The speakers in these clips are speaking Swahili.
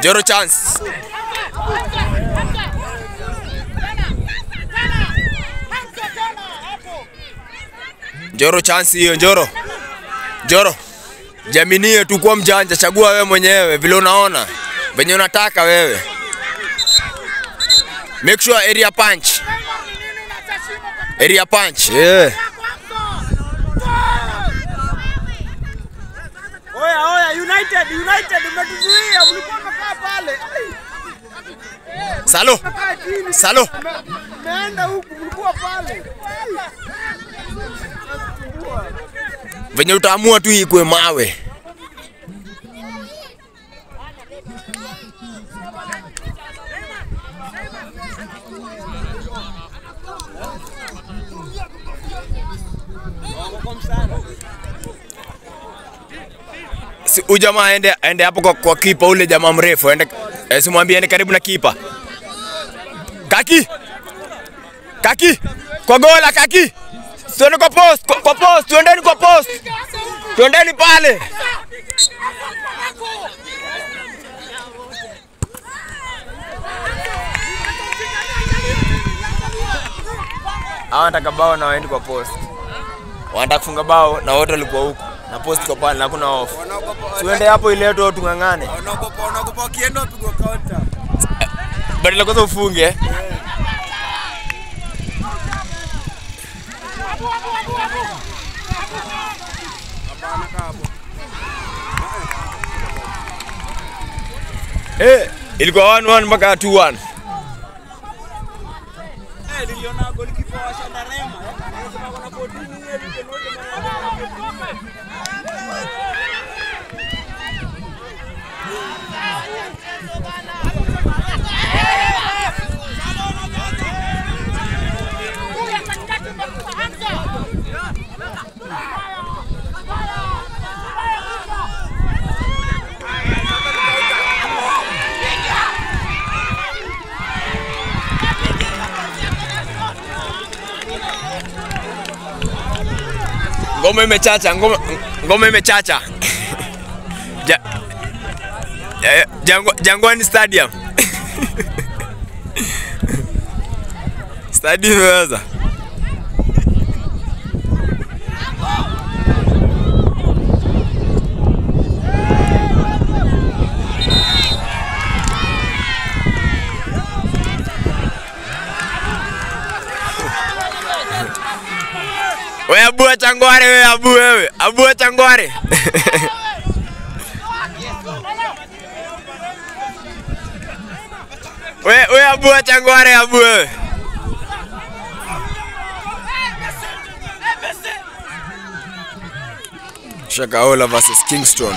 Joro chance. Joro chance hiyo Joro. Joro. Jaminie tu kuwa mjanja, chagua wewe mwenyewe vile unaona. Venye unataka wewe. Make sure area punch. Area punch. Yeah. Oya, oya, United, United umetuzuia, mlikuwa mmekaa pale. Ai, Salo. mmekaa chini. Salo. Mmeenda huku, mlikuwa pale. Venye utaamua tu ikwe mawe. Si huyu jamaa aende aende hapo kwa, kwa kipa ule jamaa mrefu aende eh, simwambie aende karibu na kipa. Kaki. Kaki. Kwa gola kaki. Tuende kwa post, kwa, kwa post, tuendeni kwa post. Tuendeni pale. Hawa wanataka bao na waendi kwa post. Wanataka kufunga bao na wote walikuwa huko. Na post kwa pale na hakuna off. Tuende hapo ile tu tung'ang'ane. Wanaogopa, wanaogopa wakienda wapigwa counter. Badala kwanza ufunge. Eh, ilikuwa 1-1 mpaka 2-1. Eh, niliona golikipa wa Shandarema. Anasema kuna kodini hiyo ile moja Ngoma imechacha, ngoma, ngoma imechacha. ja, eh, Jangwa, Jangwani Stadium. Stadium imeweza. We abua changware we abu wewe. Abua changware. we we abua changware abu wewe. Shakaola versus Kingston.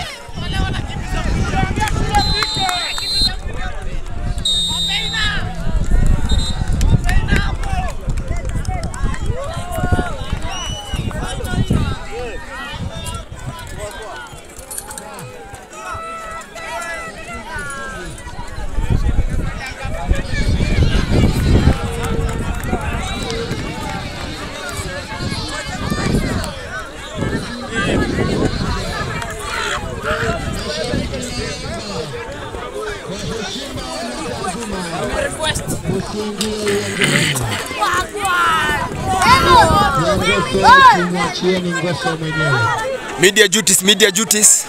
Mwachieni Ngoso mwenyewe. Media duties, media duties.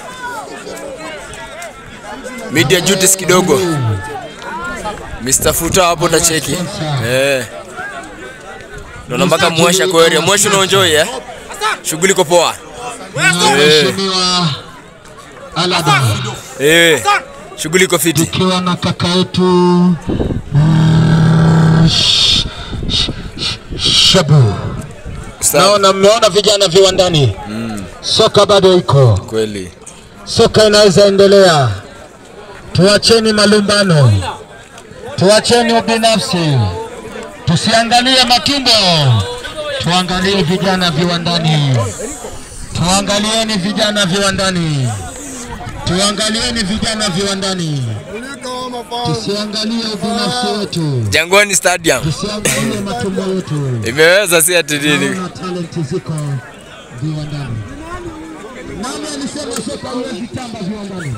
Media duties kidogo. Mr. Futa hapo tacheki. Eh. Naona mpaka mwasha kwa area. Mwasha unaenjoy eh? Shughuli iko poa. Mheshimiwa Alaba Eh. Shughuli iko fiti. tukiwa na kaka yetu ah, Sh- Sh- Sh- Shabu. Sawa. Naona mmeona vijana viwandani, soka bado iko, Kweli. soka inaweza endelea. Tuacheni malumbano, tuacheni ubinafsi, tusiangalie matumbo, tuangalie vijana viwandani, tuangalieni vijana viwandani, tuangalieni vijana viwandani, tusiangalie ubinafsi wetu, Jangwani Stadium. tusiangalie matumbo yetu. Imeweza si ati nini. Naona talenti ziko viwandani. Nani alisema soka huwezi tamba viwandani?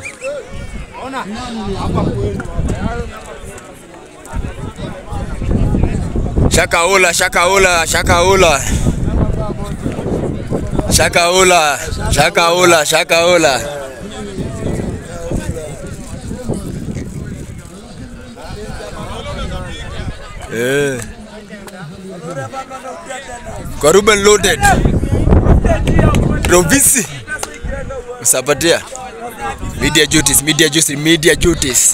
Shakaula, shakaula, shakaula. Shakaula, shakaula, shakaula. Eh. Kwa Ruben loaded. Rovisi. Usapatia. Media duties, media duties, media duties.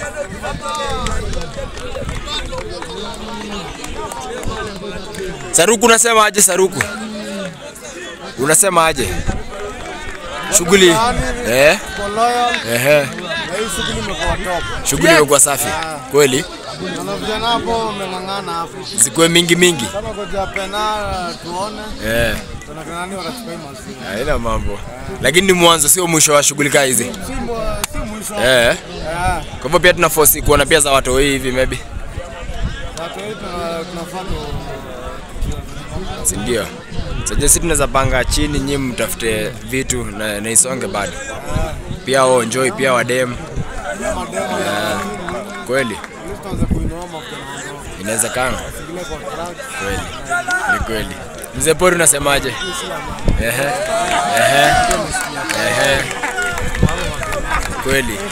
Saruku unasema aje Saruku? Unasema aje? Shughuli eh? Ehe. Na hii shughuli imekuwa top. Shughuli imekuwa safi. Kweli? Na vijana hapo wameng'ang'ana hapo. Zikuwe mingi mingi. Kama koja pena tuone Eh. tunakana nani watachukua hii masi. Haina mambo. Lakini ni mwanzo sio mwisho wa shughuli kaa hizi. Si mwa- si mwisho. Eh. Eh. Kwa hivyo pia tuna force kuona pia za watu hivi maybe. Watu wetu tuna- tunafaa tu Si ndio? Sasa sisi tunaweza panga chini nyinyi mtafute vitu na, na isonge bado. Pia wao enjoy pia wadem. mademo Kweli? ili tuanze kuinua mafuta na mambo. Inawezekana. Zingine contract. Kweli. Ni kweli. Mzee Pori unasemaje? Ehe. Ehe. Ehe. Kweli.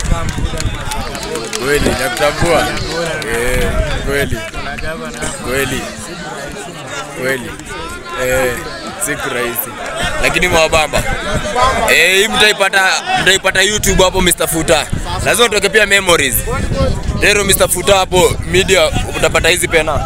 Kweli nakutambua. Eh, kweli. Kweli. Kweli. Eh, siku rahisi. Lakini mwabamba. Eh, hii mtaipata mtaipata YouTube hapo Mr. Futa. Lazima utoke pia memories. Dero Mr. Futa hapo media utapata hizi pena.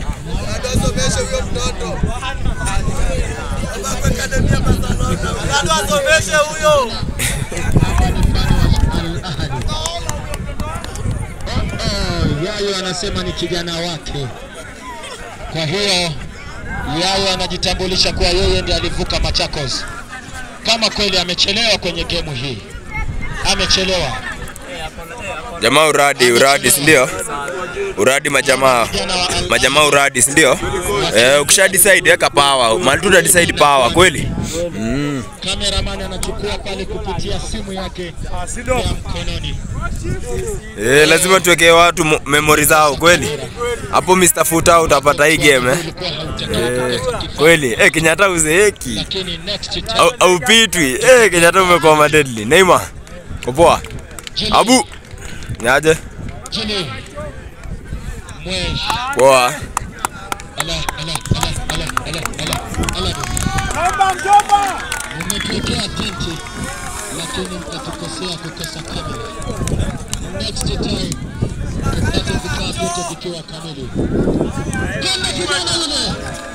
Oh, Yayo anasema ni kijana wake. Kwa hiyo Yayo anajitambulisha kuwa yeye ndiye alivuka Machakos. Kama kweli amechelewa kwenye gemu hii, amechelewa. Jamaa uradi, uradi si ndio? Uradi majamaa. Majamaa uradi si ndio? Eh, ukisha decide weka power. Mali tu decide power kweli? Cameraman anachukua pale kupitia simu yake ya mkononi. Eh, lazima tuwekee watu mo- memory zao kweli? Hapo Mr. Futa utapata hii game eh. Ulikuwa hautaki Eh, kukosa kitu, kweli. Eh, Kenyatta uzeeki. lakini next time Au, au pitwi. Eh, Kenyatta umekuwa madedli. Neymar. Poa. Jimmy, Abu. Nyaje? Jimmy. Mwesh. Poa. Ala, ala, ala, ala, ala, ala, ala. Umetuwekea tenti lakini mkatukosea kukosa kamera. Next time tupate vifaa vyote vikiwa kamili. Kama kijana yule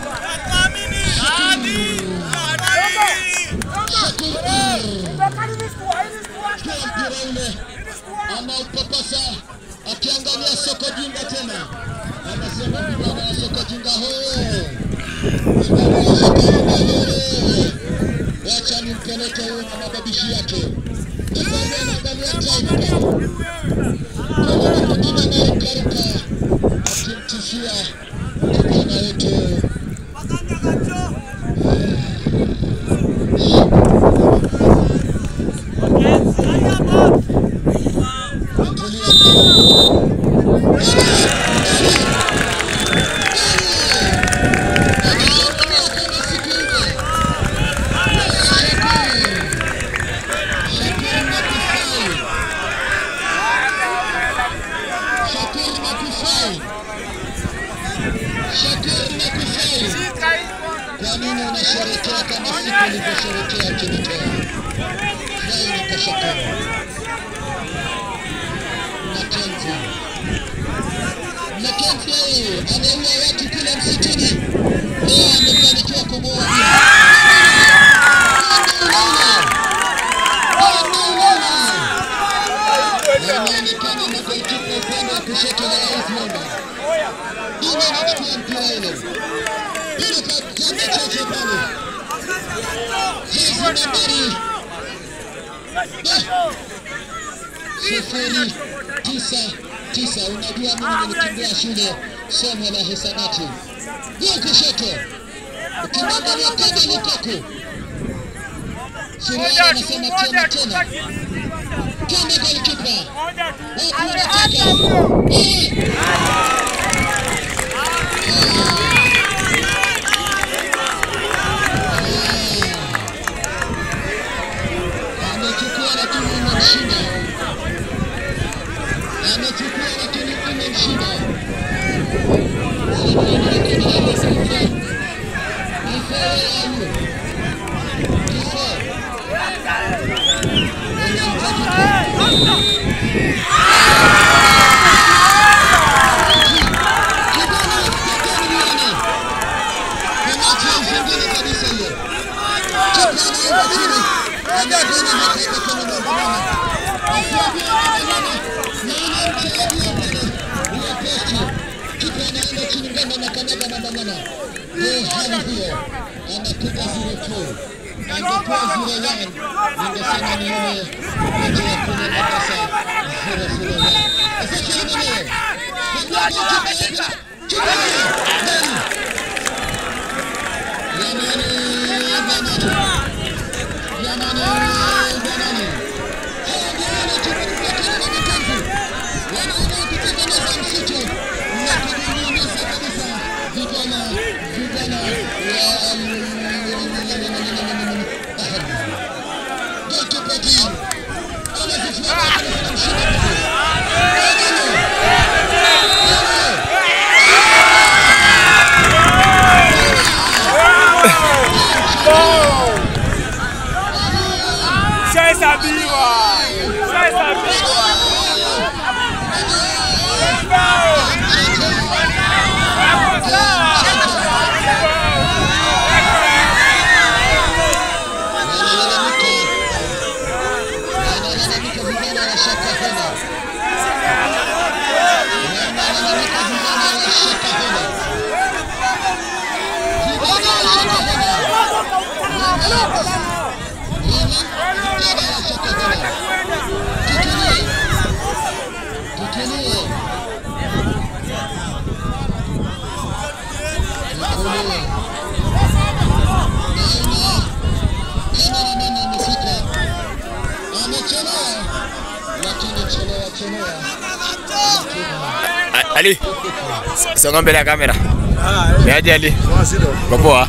kwa mpira ule anaupapasa akiangalia soko jinga tena, anasema vijana wa soko jinga hoye, vijana wa soko jinga hoye, wacha nimpeleke huyu na mababishi yake. Sasa anaangalia time kama mwingine anarukaruka akimtishia kijana wetu Shakir Nakufai. Shakir Nakufai. Kwa nini unasherekea kama siku ulivyosherekea ukinitoa? Furahi ni kwa Shakir. Makenzi. Makenzi yeye ameua watu kule msituni. Leo amefanikiwa kumuua Inaonekana na golikipa upande wa kushoto na Raif Mwamba. Dina anachukua mpira ule. Bila kajamba chache pale. Jezi nambari sufuri tisa tisa. Unajua mimi nilikimbia shule somo la hisabati. Gol kushoto. Ukimwangalia kama Lukaku. Suruali anasema tena tena. Twende golikipa. Watu wanataka. Eh! Amechukua lakini imemshinda. Amechukua lakini imemshinda. Sifuri ikinishinda sifuri. Kifo yangu. Kifo. Unamtaka Shahesabiwa. Shahesabiwa. A- Ali, s- songa mbele ya kamera. Ni aje Ali? Uko poa?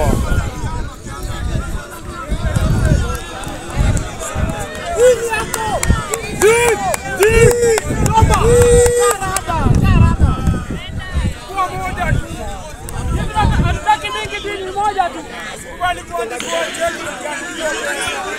Hatutaki mingi, dini moja tu. Kubali kuandikwa cheki ukiandikwa.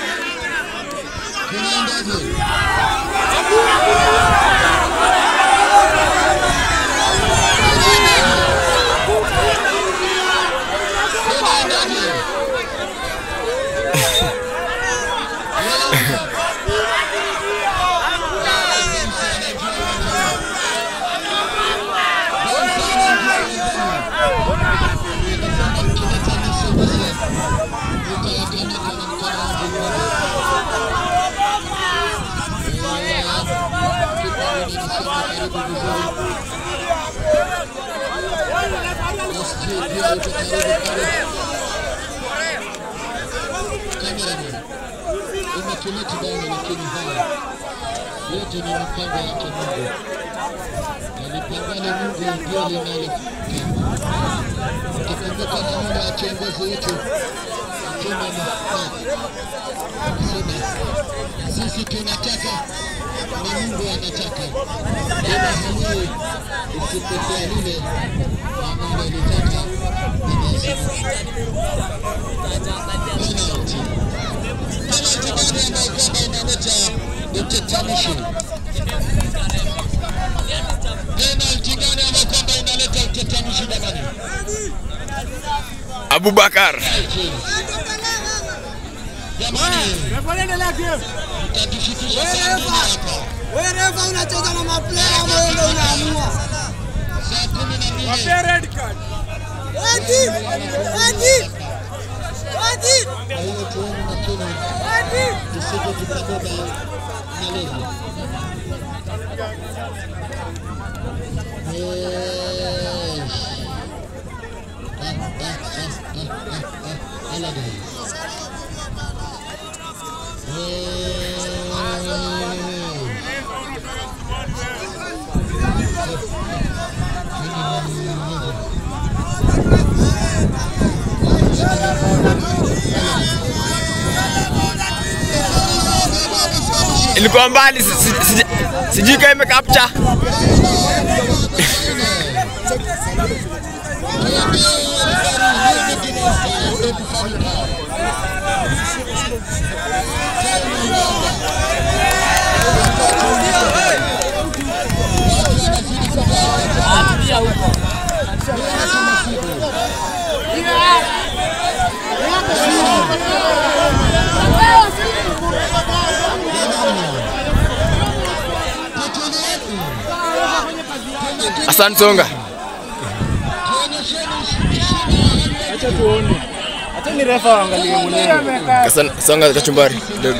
Imetuleta damu lakini haya yote ni mipango yake Mungu. Alipangalo Mungu ndio linalofika. Ukikumbuka maneno ya kiongozi wetu Mtume Muhammad anasema sisi tunataka na Mungu anataka, ila hajui isipokuwa lile analolitaka Mwenyezi Mungu. Penalty. Penalty gani ambayo kwamba inaleta utetanishi? Penalty gani ambayo kwamba inaleta utetanishi jamani? Abubakar. Jamani, mtatufikisha saa mbili hapa. Wewe refa unacheza na maplayer ama wewe ndio unaamua? Saa kumi na mbili. Wapea red card. Eti! Eti! Eti! Kwa hiyo tuone makini Eti! tusije tukabeba malaria. Yes. Ah, ah, ah, ah, ah, ah. Alade. ilikuwa mbali, si- si- si- sijui kama imekapcha. Asante Songa. Acha ni refa waangalie mwenyewe. Kasan- Songa kachumbari kidogo.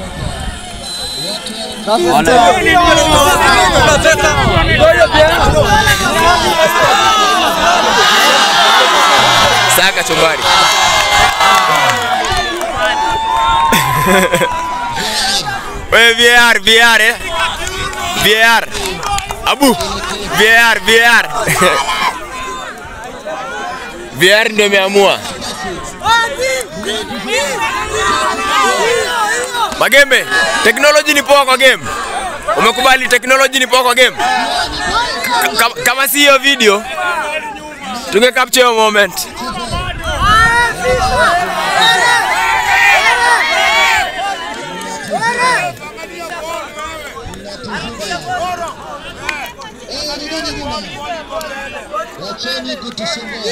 Saa kachumbari. Wewe VAR, VAR eh? VAR. Abu, VAR, VAR. VAR ndio imeamua. Magembe, technology ni poa kwa game. Umekubali technology ni poa kwa game? Ka- ka- Kama si hiyo video tunge capture hiyo moment. Wacheni kutusumbua.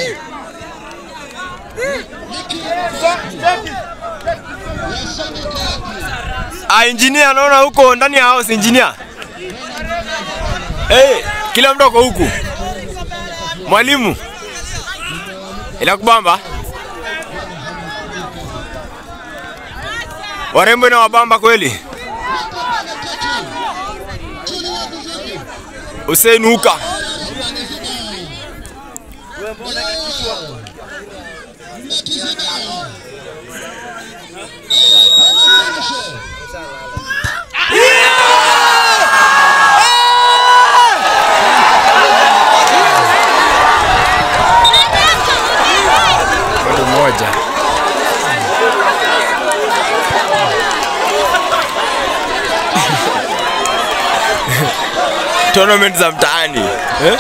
Wasome kapi. Ah, engineer naona huko ndani ya house engineer. Hey, kila mtu ako huku. Mwalimu. Inakubamba? Warembo na wabamba kweli. Hussein Uka. Mtu mmoja. Tournament za mtaani. Eh?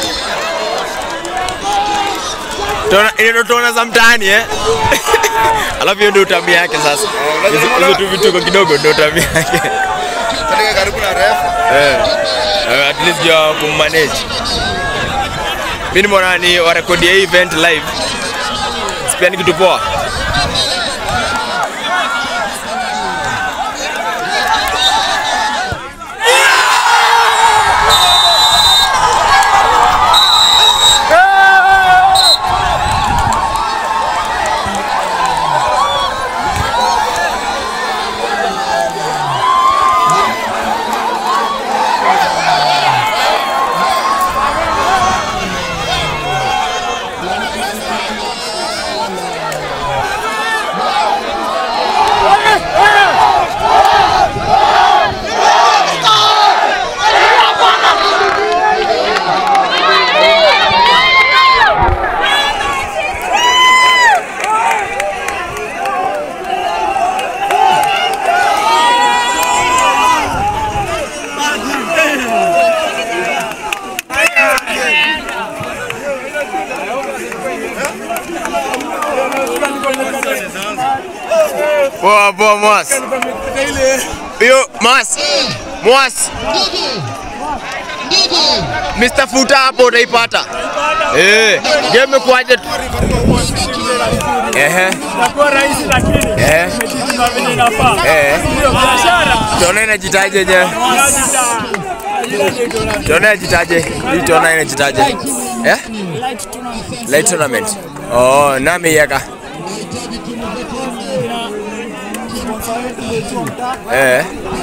Tona, ile ndo tona za mtaani eh? Alafu hiyo ndio tabia yake sasa. Hizo hizo tu vituko kidogo ndio tabia yake. Katika karibu na refa. Eh. Eh, At least ya kummanage. Mimi nimeona ni warekodi hii event live. Sipia ni kitu poa. Poa poa Mwas. Hiyo Mwas. Mwas. Mr. Futa hapo utaipata. Eh, game kuaje? Ehe. Itakuwa rahisi lakini Eh. imejituma vile inafaa. Eh. Ndio biashara. Tuone inajitaje je? Tuone inajitaje? Hii tuone inajitaje? Eh? Light tournament. Oh, nami yaka. Eh.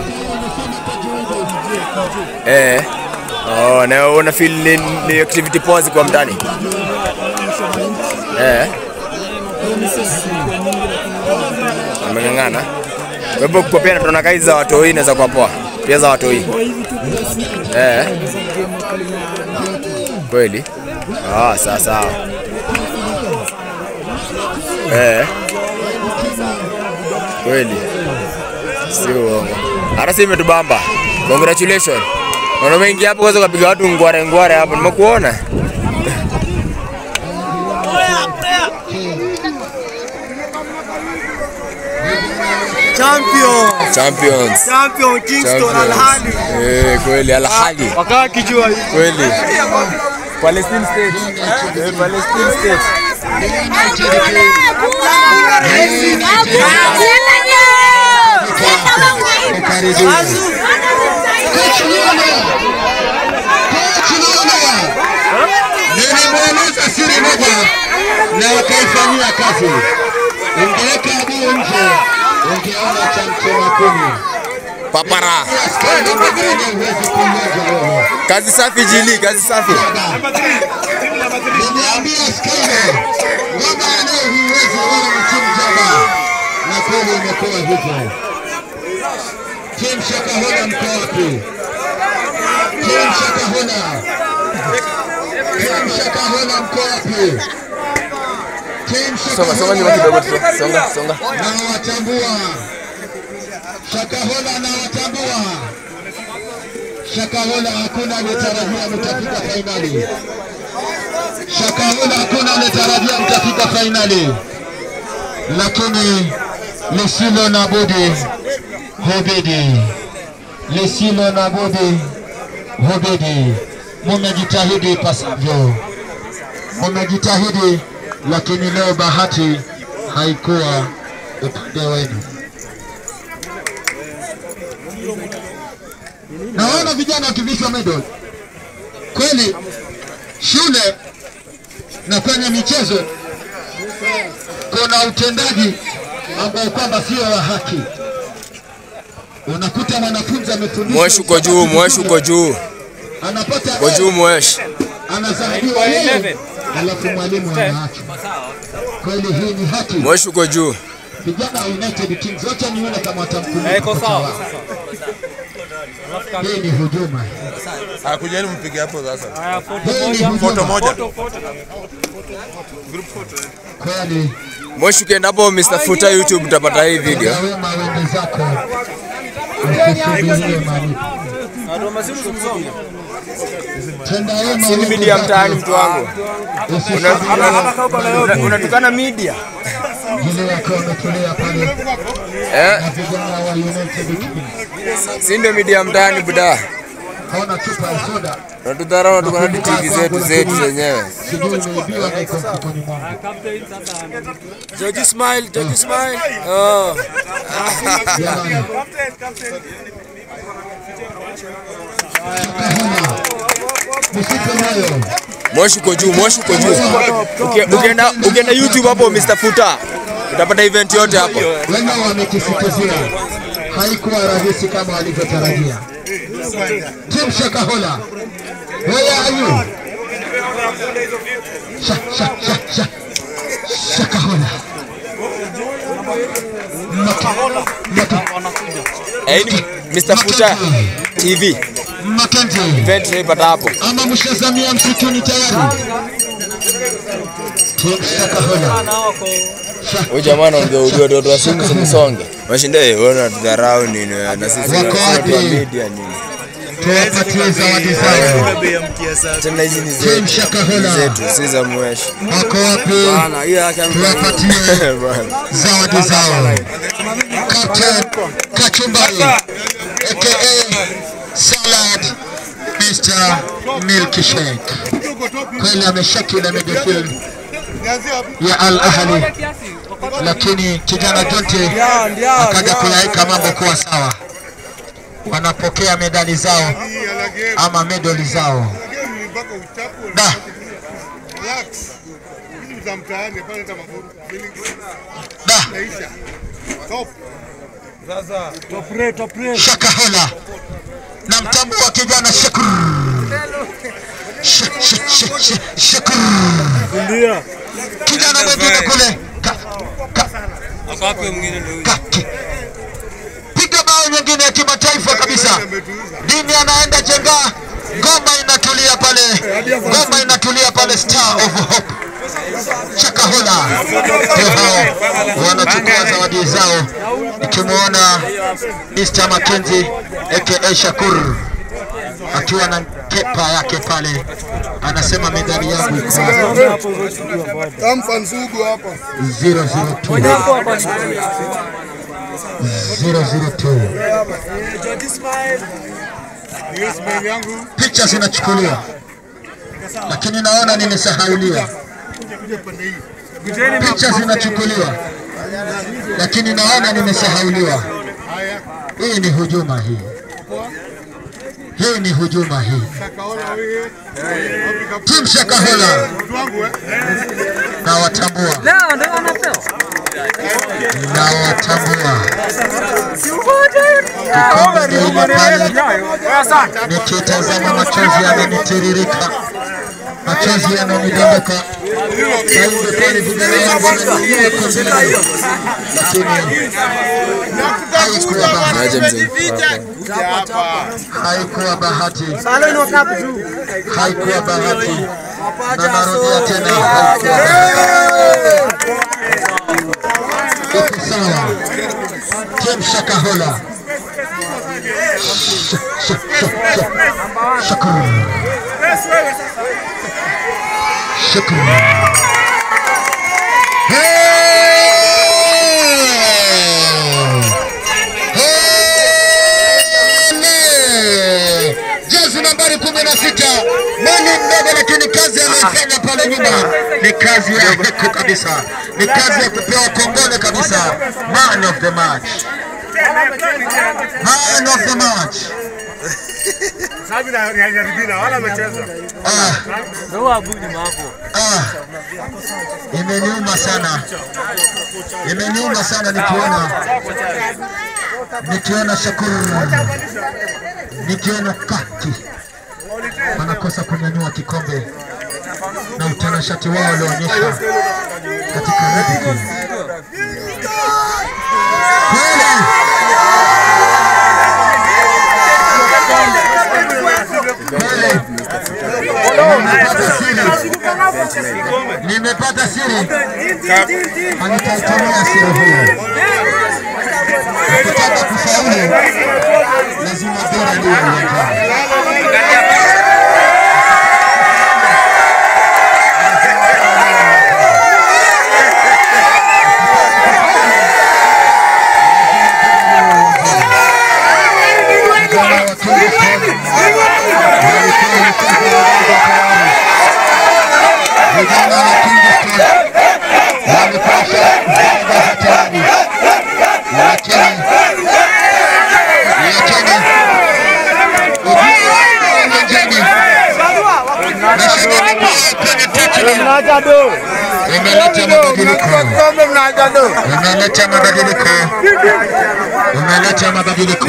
Eh. Oh, na una feel ni, ni activity pause kwa mtani. Eh. Ameng'ang'ana. Kwa hivyo kwa pia tunaona kazi za watoi inaweza kuwa poa. Pia za watoi. Eh. Kweli? Ah, sawa sawa. Eh. Kweli. Si uongo. Hata si imetubamba. Congratulations. Naona umeingia hapo kwanza ukapiga watu ngware ngware hapo. Nimekuona. Champion. Champions. Champion Kingston Al Ahly. Eh, kweli Al Ahly. Wakaa kijua hii. Kweli. Palestine State. Eh, Palestine State. Nilimweleza siri moja na wakaifanyia kazi. Ungeweka adui nje, ungeona cha mchema kumi. Papara. Askari mwingine huwezi kumwaga wewe. Kazi safi Jili, kazi safi. Nimeambia askari kwamba leo huwezi wala mtimu jaba, na kweli imekuwa hivyo. Timu Shakahola mko wapi? Timu Shakahola, timu Shakahola mko wapi? Timu Songa songa nyuma Shakahola kidogo tu. Songa songa. nawatambua. Shakahola nawatambua. Shakahola hakuna aliyetarajia mtafika fainali. Shakahola hakuna aliyetarajia mtafika fainali, lakini lisilo na budi hubidi, lisilo na budi hubidi. Mumejitahidi ipasavyo, mumejitahidi, lakini leo bahati haikuwa upande wenu. Naona vijana wakivishwa medal kweli shule na kwenye michezo kuna utendaji ambao kwamba sio wa haki. Unakuta mwanafunzi amefundishwa Mwesh uko juu, mwesh uko juu. anapata Uko juu mwesh. anazawadiwa yeye, alafu mwalimu anaachwa. Kweli hii ni haki? Mwesh uko juu. Vijana wa United Kings, wacha nione kama watamkumbuka kocha wao. Hii ni hujuma, Akujeni mpige hapo sasa. hii ni hujuma Foto moja. kweli. Mwesh ukienda hapo Mr. Futa YouTube utapata hii video. Tenda wema wende zako, usisubirie malipo. Tenda wema Si ni wende media mtaani zako, mtu wangu. usisubirie Una- Unatukana media. vile wakiwa wametulia pale Eh, na vijana wa United Kings. si ndio media mtaani buda. Kaona chupa ya soda Unatudharau unatukana hadi TV zetu zetu zenyewe. sijui imeibiwa na iko mfukoni mwangu. George Smile, George Smile. Oh. Jamani, Shakahoma, msipe moyo. Mwesh uko juu, mwesh uko juu. Uki- Ukienda ukienda YouTube hapo Mr. Futa utapata event yote hapo. Wengi wamekisitizia, haikuwa rahisi kama walivyotarajia. Tim Shakahola, where are you? Sha, sha, sha, sha. Shakahola. Maka- Maka- Eh, hii ni Mr. Futa TV. Mackenzie. Event tunaipata hapo. ama mshazamia msituni tayari? Tim Shakahola. Huyu jamaa anaongea ujue watoto wa simu simsonge. Mashinde eh, wewe unatudharau nini wewe? na sisi Wako tuna- tuna wapi? watu wa media nini? Tuwapatie zawadi zao. Tena hizi ni Tim zetu. Shakahola. Zetu si za mwesh. Wako wapi? Bana, hiyo yake Tuwapatie Bana. zawadi zao. Captain Kachumbari aka Salad Mr. Milkshake. Kweli ameshaki ile midfield ya Al Ahly, lakini kijana Jonte akaja kuyaweka mambo kuwa sawa. Wanapokea medali zao ama medali zao. Da, da. Shakahola na mtambua kijana Shakur Sh- sh- sh- sh- Shakur kijana mwingine kule Ka- ka- ka- ki- nyingine ya kimataifa kabisa. Dini anaenda jenga, ngoma inatulia pale, ngoma inatulia pale, Star of Hope Chakahola ndio hao wanachukua zawadi zao, nikimwona Mr. Mackenzie aka Shakur akiwa na kepa yake pale, anasema medali yangu iko hapa. Tampa nsugu hapa. 002 picha zinachukuliwa, lakini naona nimesahauliwa. Picha zinachukuliwa, lakini naona nimesahauliwa. Hii ni hujuma hii, hii ni hujuma hii. Tim Shakahola nawatambua, nawatambua. Kikombe ndio ile pale, nikitazama machozi yananitiririka, machozi yananidondoka. Sainde pale vijana wangu wananilia kombe lao, lakini haikuwa bahati, haikuwa bahati, haikuwa bahati, na narudia tena, haikuwa bahati. Iko sawa. Tim Shakahola. Sh- sh- sh- sh- Shakur. Shakur. Hey! Jezi nambari kumi na sita mali mdogo, lakini kazi anayofanya pale nyuma ni kazi ya heko kabisa, ni kazi ya kupewa kongole kabisa. Man of the match, man of the match. Ah. Ah. Imeniuma sana, imeniuma sana nikiona nikiona Shakuru, nikiona Kaki wanakosa kunyanyua kikombe na utanashati wao walioonyesha katika Red Bull. Kweli kweli, nimepata siri, nimepata siri, anitaitumia siri hiyo. Ukitaka kufaulu lazima bora liwe uwanjani. Vijana wa Kingston walikuwa wameshaanza tayari. Vijana wa Kingston walikuwa wameshaanza tayari, lakini lakini uwanjani mashabiki kwenye pitch umeleta mabadiliko, umeleta mabadiliko, umeleta mabadiliko.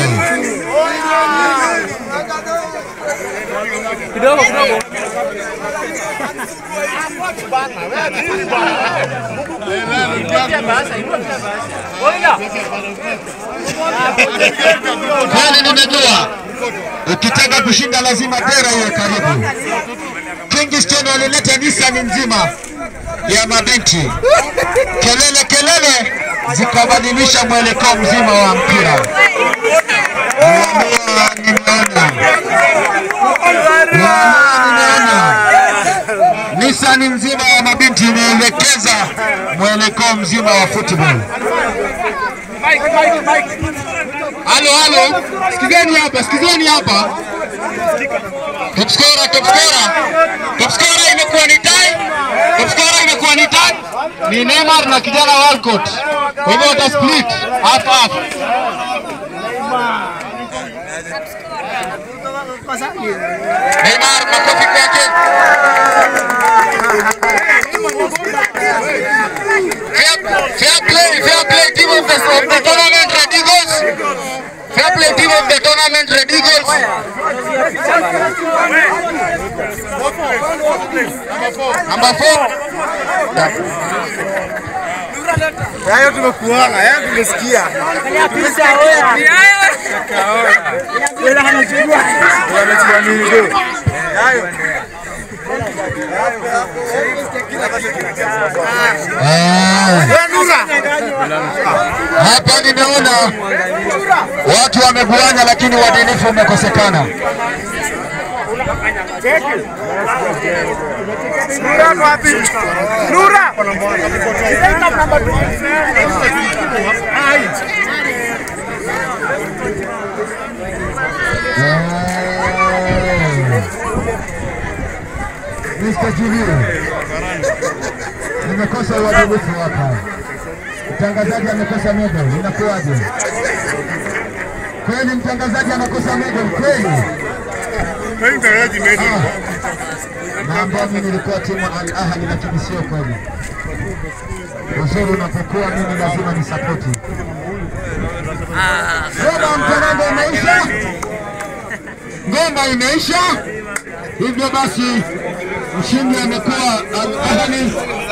Kweli nimejua ukitaka kushinda lazima dera iwe karibu. Kingston walileta Nissan nzima ya mabinti, kelele kelele zikabadilisha mwelekeo mzima wa mpira. Nimeambiwa, nimeona nimeona Nissan nzima ya mabinti imeelekeza mwelekeo mzima wa football. Halo, halo, sikizeni hapa, sikizeni hapa. Top scorer, top scorer. Top scorer imekuwa ni tie. Top scorer imekuwa ni tie. Ni Neymar na kijana Walcott. Kwa hivyo wata split half half. Neymar makofi kwake. Fair, fair play, fair play team of the, of the tournament Red Eagles. Fair play team of the tournament Red Eagles. Number four. Hayo tumekuona, hayo tumesikia. Hapa nimeona watu wameguana, lakini uadilifu umekosekana. Mr. Julio, nimekosa uadilifu hapa. Mtangazaji amekosa medal, inakuwaje? Kweli mtangazaji anakosa medal kweli? Naambia mimi nilikuwa timu Al Ahly, lakini sio kweli. Uzuri unapokuwa mimi lazima nisapoti. Ngoma mtanango imeisha, ngoma imeisha. Hivyo basi mshindi amekuwa Al Ahly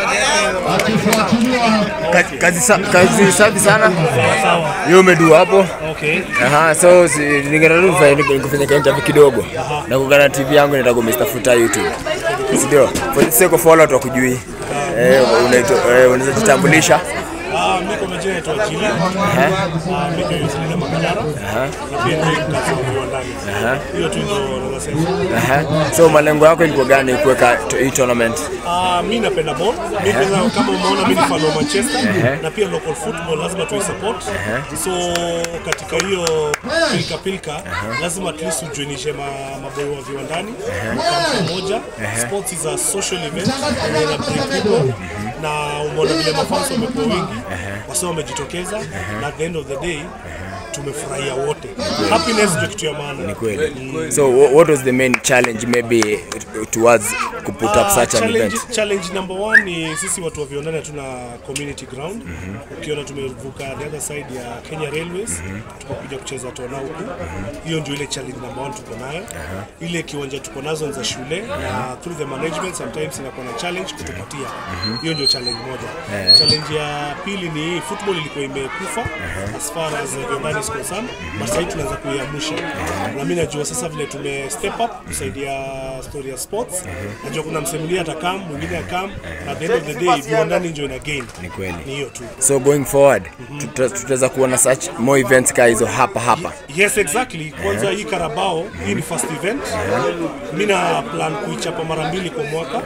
akifuatiliwa Kazi, kazi, sa- kazi safi sana hiyo umedua hapo Aha, so si, ningetaka tu kufanya nikufanya ka interview kidogo na kugana TV yangu nitago Mr. Futa YouTube si ndio for the sake of all watu wakujui eh unaitwa eh, unaweza jitambulisha Ah, mi kwa majina naitwa Jili. Ah, mi ndio Yusufu Makadara. Na pia ni mkazi wa viwandani. Hiyo tu ndio naweza sema. Aha. so malengo yako ilikuwa gani kuweka to- hii tournament Ah, mi napenda ball. Mi kwanza kama umeona mi ni fan wa Manchester na pia local football lazima tu support. So katika hiyo pilika pilika lazima at least ujoinishe ma, maboyo wa viwandani kwa pamoja. Sports is a social event and ina bring people na umeona vile mafans wamekuwa wengi wasa wamejitokeza na at the end of the day tumefurahia wote. Happiness ndio kitu ya maana. ni kweli so wha- what was the main challenge maybe towards ku put up Ah, such an challenge, event challenge number one ni sisi watu wa viwandani hatuna community ground. Ukiona tumevuka the other side ya Kenya Railways tukakuja kucheza tona huku, hiyo ndio ile challenge number one tuko nayo. Ile kiwanja tuko nazo ni za shule na through the management sometimes inakuwa na challenge kutupatia. Hiyo ndio challenge moja. Challenge ya pili ni football ilikuwa imekufa as far as uh, viwandani is concerned, but sasa hivi tunaanza kuiamsha. Na mimi najua sasa vile tume step up kusaidia story ya sports. Najua kuna msee mwingine atakam, mwingine akam, na at the end of the day viwandani ndio ina gain. ni kweli Ni hiyo tu. so going forward tuta- tutaweza kuona such more events ka hizo hapa hapa Yes, exactly. Kwanza hii Carabao, hii ni first event. Mimi na plan kuichapa mara mbili kwa mwaka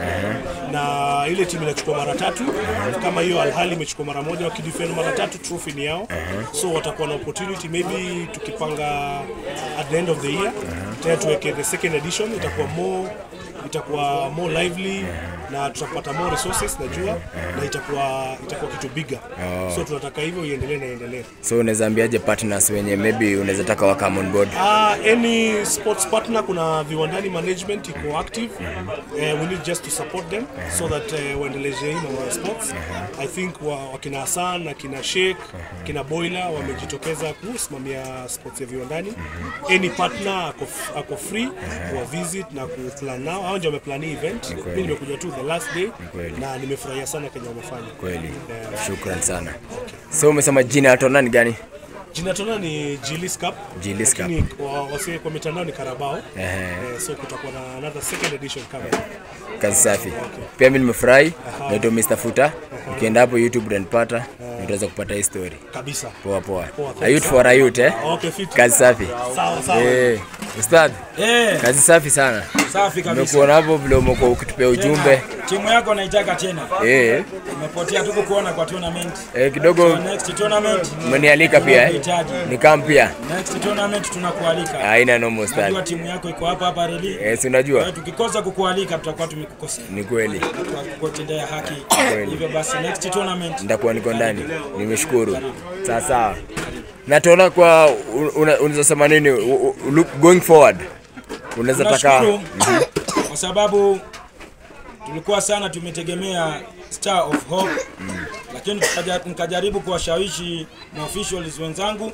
na ile timu inachukua mara tatu. Kama hiyo Al Ahly imechukua mara moja, wakidefend mara tatu, trophy ni yao. So watakuwa na opportunity maybe tukipanga at the end of the year tena tuweke the second edition, itakuwa more itakuwa more lively na tutapata more resources najua na itakuwa itakuwa kitu bigger. So tunataka hivyo iendelee na iendelee. so unaweza ambiaje partners wenye maybe unaweza taka wa come on board Uh, any sports partner kuna viwandani management iko active uh, we need just to support them so that uh, waendeleze hii mambo ya sports i think wa, wakina Hassan na kina Sheikh kina Boiler wamejitokeza kusimamia sports ya viwandani any partner ako, f- ako free wa visit na kuplan nao hao ndio wameplan hii event mimi nimekuja tu the last day kweli. na nimefurahia sana Kenya wamefanya kweli shukran sana so umesema jina ya tona ni gani Jina tona ni Gilis Cup. Gilis Cup. Lakini kwa wase kwa mitandao ni Carabao. Ehe. Eh, so kutakuwa na another second edition coming. kazi safi pia mi nimefurahi naitwa Mr. Futa ukienda hapo youtube utanipata na utaweza kupata hii story Kabisa. poa poa Poa, a youth for a youth eh Okay, fit. kazi safi Sawa sawa. eh ustadh Eh, kazi safi sana safi kabisa. nimekuona hapo vile umekuwa ukitupea ujumbe Timu yako naitaka tena. eh Umepotea tu kukuona kwa tournament. eh kidogo So next tournament umenialika pia eh tunahitaji. ni kam pia Next tournament tunakualika. haina nomo Najua ustadh timu yako iko hapa hapa reli. eh si Kwa unajua hiyo tukikosa kukualika tutakuwa tumekukosea. ni kweli Kwa kukutendea haki. Kweli. Hivyo basi next tournament nitakuwa niko ndani nimeshukuru sawa sawa na tuona kwa una- unaweza sema nini u- u- look going forward unaweza taka tunashukuru kwa sababu tulikuwa sana tumetegemea Star of Hope lakini tukaja- nikajaribu kuwashawishi maofficials wenzangu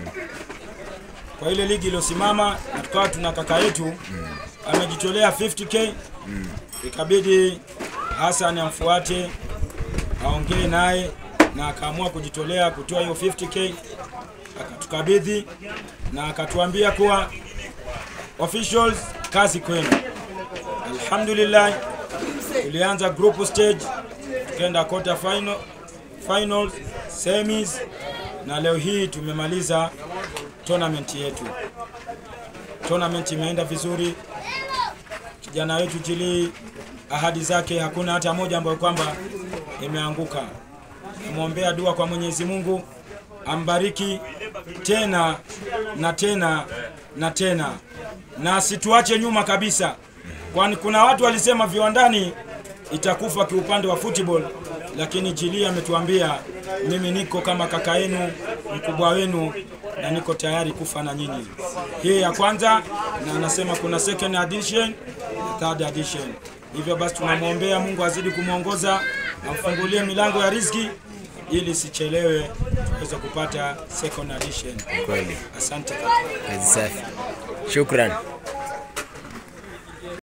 kwa ile ligi iliyosimama na tukawa tuna kaka yetu amejitolea 50k ikabidi Hassan amfuate aongee naye na akaamua kujitolea kutoa hiyo 50k akatukabidhi na akatuambia kuwa officials, kazi kwenu. Alhamdulillah, tulianza group stage, tukaenda quarter final, finals, semis na leo hii tumemaliza tournament yetu. Tournament imeenda vizuri, kijana wetu Jili, ahadi zake hakuna hata moja ambayo kwamba imeanguka. Namwombea dua kwa Mwenyezi Mungu ambariki tena na tena na tena, na asituache nyuma kabisa, kwani kuna watu walisema viwandani itakufa kiupande wa football, lakini Jili ametuambia mimi niko kama kaka yenu mkubwa wenu na niko tayari kufa na nyinyi. Hii ya kwanza, na anasema kuna second edition na third edition. Hivyo basi tunamwombea Mungu azidi kumwongoza, amfungulie milango ya riziki ili sichelewe tuweze kupata second edition. Kweli. Asante kaka. Kazi safi. Shukran.